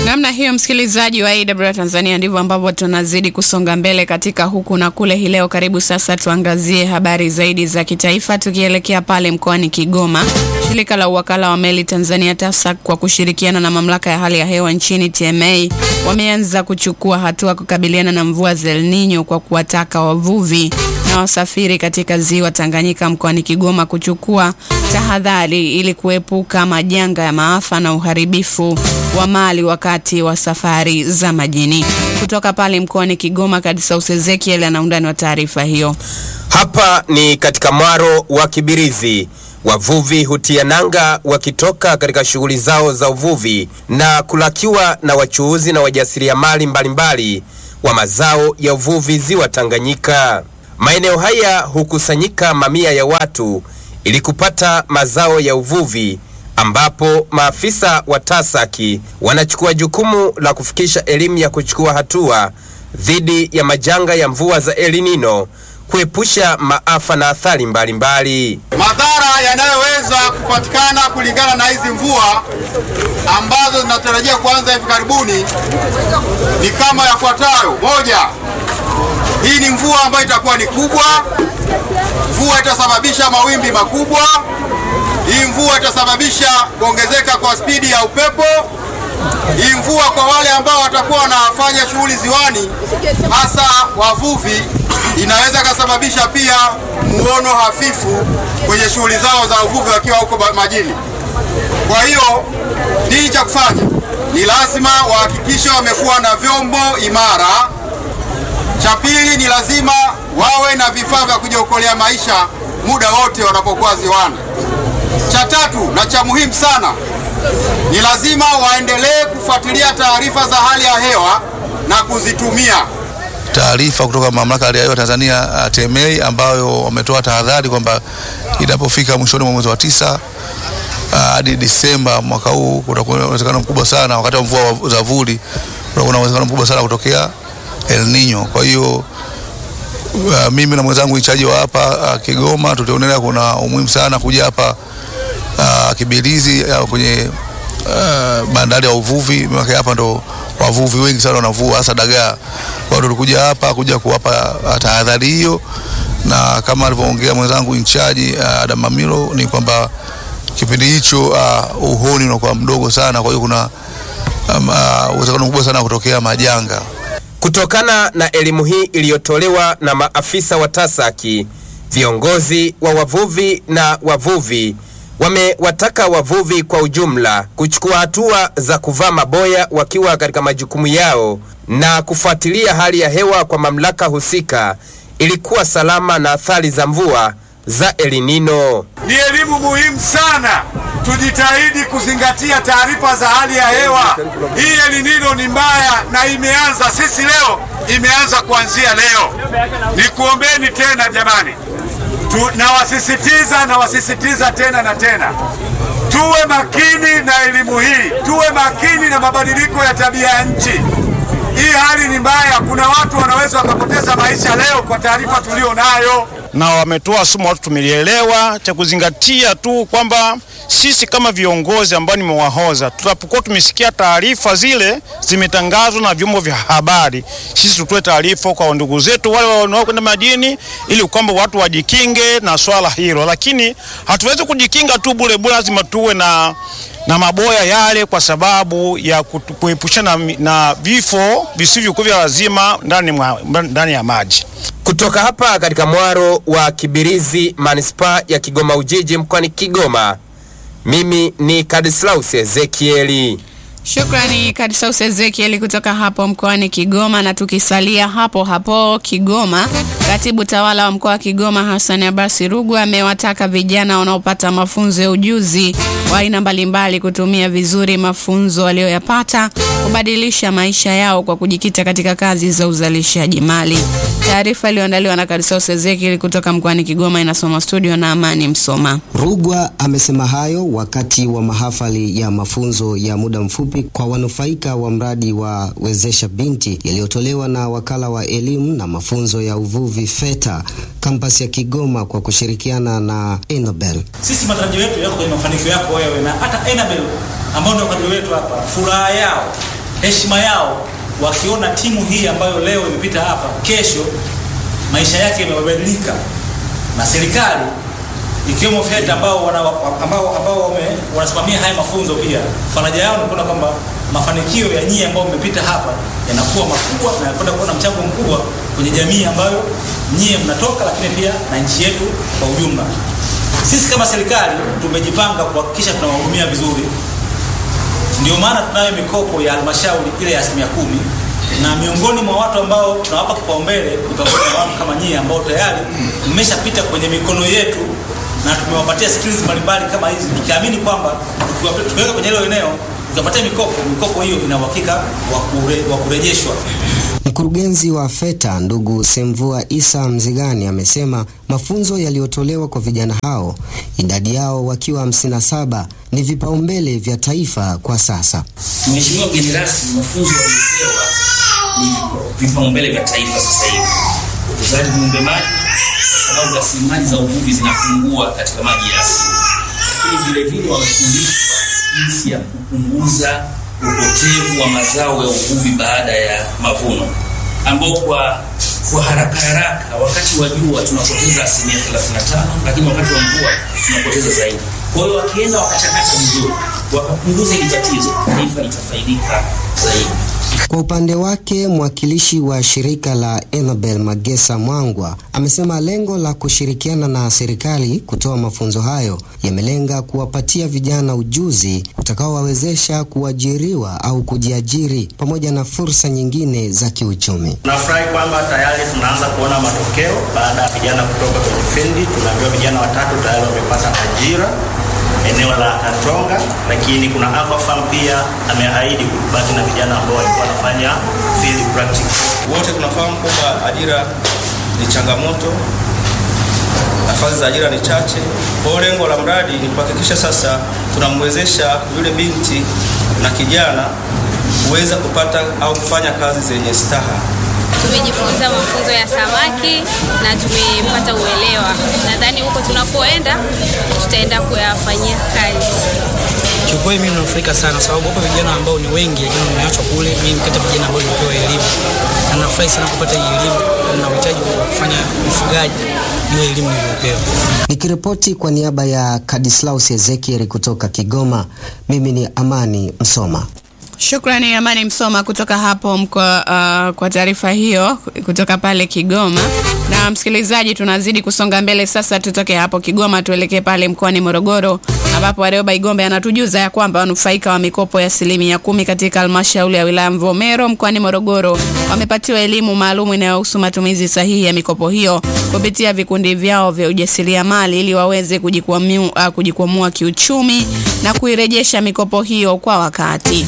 Namna hiyo, msikilizaji wa AWR Tanzania, ndivyo ambavyo tunazidi kusonga mbele katika huku na kule hii leo. Karibu sasa tuangazie habari zaidi za kitaifa, tukielekea pale mkoani Kigoma. Shirika la uwakala wa meli Tanzania TASAC kwa kushirikiana na mamlaka ya hali ya hewa nchini TMA wameanza kuchukua hatua kukabiliana na mvua za El Nino kwa kuwataka wavuvi na wasafiri katika ziwa Tanganyika mkoani Kigoma kuchukua tahadhari ili kuepuka majanga ya maafa na uharibifu wa mali wakati wa safari za majini. Kutoka pale mkoani Kigoma, Kadisaus Ezekiel ana undani wa taarifa hiyo. Hapa ni katika mwaro wa Kibirizi. Wavuvi hutia nanga wakitoka katika shughuli zao za uvuvi na kulakiwa na wachuuzi na wajasiriamali mbalimbali wa mazao ya uvuvi ziwa Tanganyika. Maeneo haya hukusanyika mamia ya watu ili kupata mazao ya uvuvi ambapo maafisa wa TASAKI wanachukua jukumu la kufikisha elimu ya kuchukua hatua dhidi ya majanga ya mvua za El Nino kuepusha maafa na athari mbalimbali. Madhara yanayoweza kupatikana kulingana na hizi mvua ambazo zinatarajia kuanza hivi karibuni ni kama yafuatayo. Moja, hii ni mvua ambayo itakuwa ni kubwa. Mvua itasababisha mawimbi makubwa. Hii mvua itasababisha kuongezeka kwa spidi ya upepo. Hii mvua kwa wale ambao watakuwa wanafanya shughuli ziwani, hasa wavuvi, inaweza ikasababisha pia muono hafifu kwenye shughuli zao za uvuvi wakiwa huko majini. Kwa hiyo nini cha kufanya? Ni lazima wahakikishe wamekuwa na vyombo imara. Cha pili ni lazima wawe na vifaa vya kujiokolea maisha muda wote wanapokuwa ziwani. Cha tatu na cha muhimu sana ni lazima waendelee kufuatilia taarifa za hali ya hewa na kuzitumia. Taarifa kutoka mamlaka ya hali ya hewa Tanzania TMA, ambayo wametoa tahadhari kwamba inapofika mwishoni mwa mwezi wa tisa hadi Disemba mwaka huu kutakuwa na uwezekano mkubwa sana, wakati wa mvua za vuli, kutakuwa na uwezekano mkubwa sana kutokea El Nino. Kwa hiyo Uh, mimi na mwenzangu ichaji wa hapa uh, Kigoma tutaonelea kuna umuhimu sana kuja hapa uh, Kibirizi uh, kwenye uh, bandari ya uvuvi, maana hapa ndo wavuvi wengi sana wanavua hasa dagaa. Kwa hiyo tulikuja hapa kuja kuwapa uh, tahadhari hiyo, na kama alivyoongea mwenzangu inchaji uh, Adam Mamilo ni kwamba kipindi hicho uh, uhoni unakuwa mdogo sana, kwa hiyo kuna uwezekano um, uh, mkubwa sana kutokea majanga. Kutokana na elimu hii iliyotolewa na maafisa wa TASAKI, viongozi wa wavuvi na wavuvi wamewataka wavuvi kwa ujumla kuchukua hatua za kuvaa maboya wakiwa katika majukumu yao na kufuatilia hali ya hewa kwa mamlaka husika ili kuwa salama na athari za mvua za El Nino. Ni elimu muhimu sana, tujitahidi kuzingatia taarifa za hali ya hewa. Hii El Nino ni mbaya na imeanza, sisi leo imeanza kuanzia leo. Nikuombeni tena jamani, nawasisitiza nawasisitiza tena na tena, tuwe makini na elimu hii, tuwe makini na mabadiliko ya tabia ya nchi. Hii hali ni mbaya, kuna watu wanaweza wakapoteza maisha leo kwa taarifa tulio nayo na wametoa somo watu tumelielewa. Cha kuzingatia tu kwamba sisi kama viongozi ambao nimewahoza, tutapokuwa tumesikia taarifa zile zimetangazwa na vyombo vya habari, sisi tutoe taarifa kwa ndugu zetu wale wanaokwenda majini, ili kwamba watu wajikinge na swala hilo. Lakini hatuwezi kujikinga tu bure bure, lazima tuwe na na maboya yale kwa sababu ya kuepushana na, na vifo visivyokuwa vya lazima ndani, ndani ya maji. Kutoka hapa katika mwaro wa Kibirizi, manispaa ya Kigoma Ujiji, mkoani Kigoma, mimi ni Kadislaus Ezekieli. Shukrani Kadisaus Ezekieli kutoka hapo mkoani Kigoma. Na tukisalia hapo hapo Kigoma, katibu tawala wa mkoa wa Kigoma Hassan Abasi Rugwa amewataka vijana wanaopata mafunzo ya ujuzi wa aina mbalimbali kutumia vizuri mafunzo waliyoyapata kubadilisha maisha yao kwa kujikita katika kazi za uzalishaji mali. Taarifa iliyoandaliwa na Kadisaus Ezekieli kutoka mkoani Kigoma inasoma studio na Amani Msoma. Rugwa amesema hayo wakati wa mahafali ya mafunzo ya muda mfupi kwa wanufaika wa mradi wa Wezesha Binti yaliyotolewa na wakala wa elimu na mafunzo ya uvuvi FETA kampasi ya Kigoma kwa kushirikiana na Enobel. Sisi matarajio yetu yako kwenye mafanikio yako wewe na hata Enobel ambao ndio wakadiri wetu hapa, furaha yao heshima yao wakiona timu hii ambayo leo imepita hapa, kesho maisha yake yamebadilika, na serikali ikiwemo VETA ambao wana, ambao, ambao wame, wanasimamia haya mafunzo pia, faraja yao ni kuona kwamba mafanikio ya nyie ambao mmepita hapa yanakuwa makubwa na yanakwenda kuwa na mchango mkubwa kwenye jamii ambayo nyie mnatoka, lakini pia na nchi yetu kwa ujumla. Sisi kama serikali tumejipanga kuhakikisha tunawahudumia vizuri, ndio maana tunayo mikopo ya halmashauri ile ya asilimia kumi na miongoni mwa watu ambao tunawapa kipaumbele ni pamoja na watu kama nyie ambao tayari mmeshapita kwenye mikono yetu na tumewapatia skills mbalimbali kama hizi, tukiamini kwamba tukiwape- tukiweka kwenye hilo eneo tukapatia mikopo, mikopo hiyo ina uhakika wa kure, wa kurejeshwa. Mkurugenzi wa FETA ndugu Semvua Isa Mzigani amesema mafunzo yaliyotolewa kwa vijana hao, idadi yao wakiwa 57 ni vipaumbele vya taifa kwa sasa. Mheshimiwa mgeni rasmi, mafunzo yaliyopewa ni vipaumbele vya taifa sasa hivi, ukuzaji viumbe maji, kwa sababu rasilimali za uvuvi zinapungua katika maji ya asili, lakini vile vile wamefundishwa jinsi ya kupunguza upotevu wa mazao ya uvuvi baada ya mavuno, ambao kwa kwa haraka haraka, wakati wa jua tunapoteza asilimia 35, lakini wakati wa mvua tunapoteza zaidi. Kwa hiyo wakienda wakachakata vizuri, wakapunguza hili tatizo, taifa litafaidika zaidi. Kwa upande wake mwakilishi wa shirika la Enabel Magesa Mwangwa amesema lengo la kushirikiana na serikali kutoa mafunzo hayo yamelenga kuwapatia vijana ujuzi utakaowawezesha kuajiriwa au kujiajiri pamoja na fursa nyingine za kiuchumi. Tunafurahi kwamba tayari tunaanza kuona matokeo baada ya vijana kutoka kwenye fildi. Tumeambiwa vijana watatu tayari wamepata ajira eneo la Katonga, lakini kuna Aquafarm pia ameahidi kubaki na vijana ambao walikuwa wanafanya field practice. Wote tunafahamu kwamba ajira ni changamoto, nafasi za ajira ni chache. Kwa hiyo lengo la mradi ni kuhakikisha sasa tunamwezesha yule binti na kijana kuweza kupata au kufanya kazi zenye staha. Tumejifunza mafunzo ya samaki na tumepata uelewa. Nadhani huko tunapoenda tutaenda kuyafanyia kazi. Kiukweli mimi nanufaika sana sababu hapo vijana ambao ni wengi lakini wameachwa kule. Mimi ni kati ya vijana ambao nimepewa elimu na nafurahi sana kupata hii elimu na uhitaji wa kufanya ufugaji, hiyo elimu niliyopewa. Nikiripoti kwa niaba ya Kadislaus Ezekiel kutoka Kigoma, mimi ni Amani Msoma. Shukrani Amani Msoma kutoka hapo mkoa uh, kwa taarifa hiyo kutoka pale Kigoma. Na msikilizaji, tunazidi kusonga mbele sasa, tutoke hapo Kigoma tuelekee pale mkoani Morogoro ambapo Warioba Igombe anatujuza ya kwamba wanufaika wa mikopo ya asilimia kumi katika halmashauri ya wilaya Mvomero mkoani Morogoro wamepatiwa elimu maalum inayohusu matumizi sahihi ya mikopo hiyo kupitia vikundi vyao vya ujasiriamali ili waweze kujikwamua, uh, kujikwamua kiuchumi na kuirejesha mikopo hiyo kwa wakati.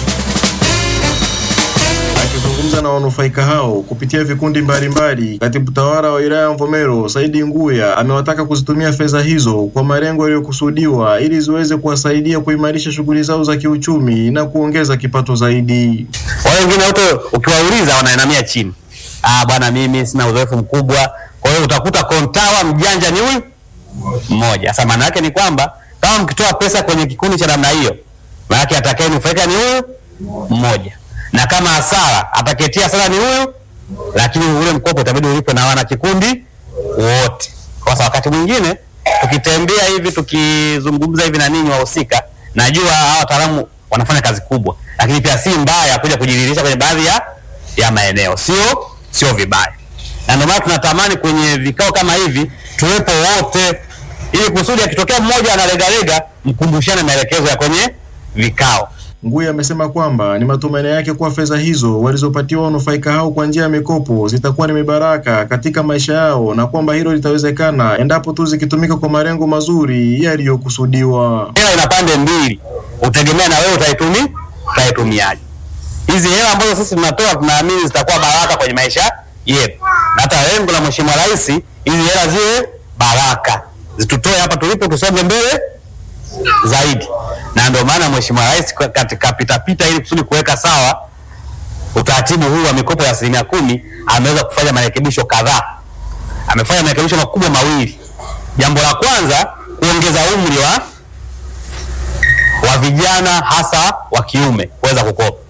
Akizungumza na wanufaika hao kupitia vikundi mbalimbali, katibu tawala wa wilaya ya Mvomero Saidi Nguya amewataka kuzitumia fedha hizo kwa malengo yaliyokusudiwa ili ziweze kuwasaidia kuimarisha shughuli zao za kiuchumi na kuongeza kipato zaidi. Wale wengine wote ukiwauliza wanainamia chini, ah, bwana, mimi sina uzoefu mkubwa. Kwa hiyo utakuta kontawa mjanja ni huyu mmoja. Sasa maana yake ni kwamba kama mkitoa pesa kwenye kikundi cha namna hiyo, maana yake atakayenufaika ni huyu mmoja na kama hasara ataketia hasara ni huyu, lakini ule mkopo itabidi ulipwe na wana kikundi wote. Kwa sababu wakati mwingine tukitembea hivi tukizungumza hivi na ninyi wahusika, najua hawa wataalamu wanafanya kazi kubwa, lakini pia si mbaya kuja kujidhihirisha kwenye baadhi ya ya maeneo, sio sio vibaya, na ndio maana tunatamani kwenye vikao kama hivi tuwepo wote, ili kusudi akitokea mmoja analegalega, mkumbushane maelekezo ya kwenye vikao. Nguya amesema kwamba ni matumaini yake kuwa fedha hizo walizopatiwa wanufaika hao kwa njia ya mikopo zitakuwa ni mibaraka katika maisha yao na kwamba hilo litawezekana endapo tu zikitumika kwa malengo mazuri yaliyokusudiwa. Hela ina pande mbili, utegemea na wewe utaitumi utaitumiaje. Hizi hela ambazo sisi tunatoa tunaamini zitakuwa baraka kwenye maisha yetu, na hata lengo la Mheshimiwa Rais hizi hela ziwe baraka, zitutoe hapa tulipo, tusonge mbele zaidi na ndio maana Mheshimiwa Rais katika pitapita ili kusudi kuweka sawa utaratibu huu wa mikopo ya asilimia kumi ameweza kufanya marekebisho kadhaa. Amefanya marekebisho makubwa mawili. Jambo la kwanza, kuongeza umri wa wa vijana hasa wa kiume kuweza kukopa.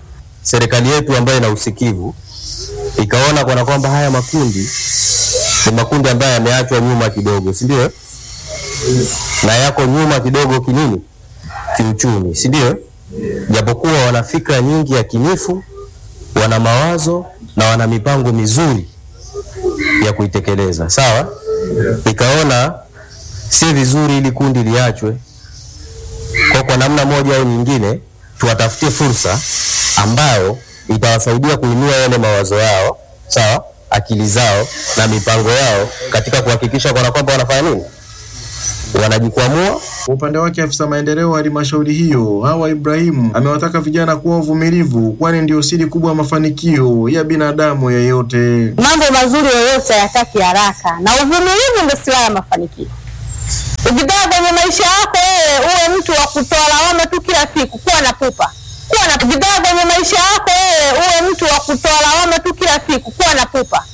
serikali yetu ambayo ina usikivu ikaona kana kwamba haya makundi ni makundi ambayo yameachwa nyuma kidogo, si ndio? Na yako nyuma kidogo kinini, kiuchumi, si ndio? Japokuwa wana fikra nyingi yakinifu, wana mawazo na wana mipango mizuri ya kuitekeleza, sawa. Ikaona si vizuri ili kundi liachwe, kwa kwa namna moja au nyingine tuwatafutie fursa ambayo itawasaidia kuinua yale mawazo yao, sawa, akili zao na mipango yao katika kuhakikisha kana kwamba wanafanya nini, wanajikwamua. Kwa upande wake afisa maendeleo wa halmashauri hiyo Hawa Ibrahimu amewataka vijana kuwa wavumilivu, kwani ndio siri kubwa ya mafanikio ya binadamu yeyote. Mambo mazuri yoyote hayataki haraka, na uvumilivu ndio silaha ya mafanikio. Ukitaka kwenye maisha yako wewe uwe mtu wa kutoa lawama tu kila siku, kuwa na pupa, kuwa na ukitaka kwenye maisha yako wewe uwe mtu wa kutoa lawama tu kila siku, kuwa na pupa,